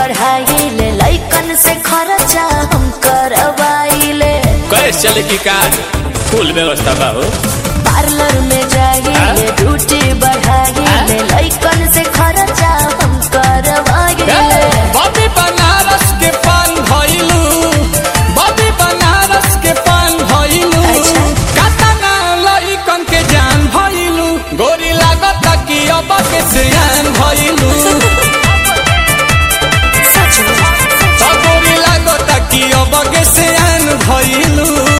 पढ़ाइले लइकन से खर्चा हम करवाइले कैसे चले की कार फुल व्यवस्था बा हो पार्लर में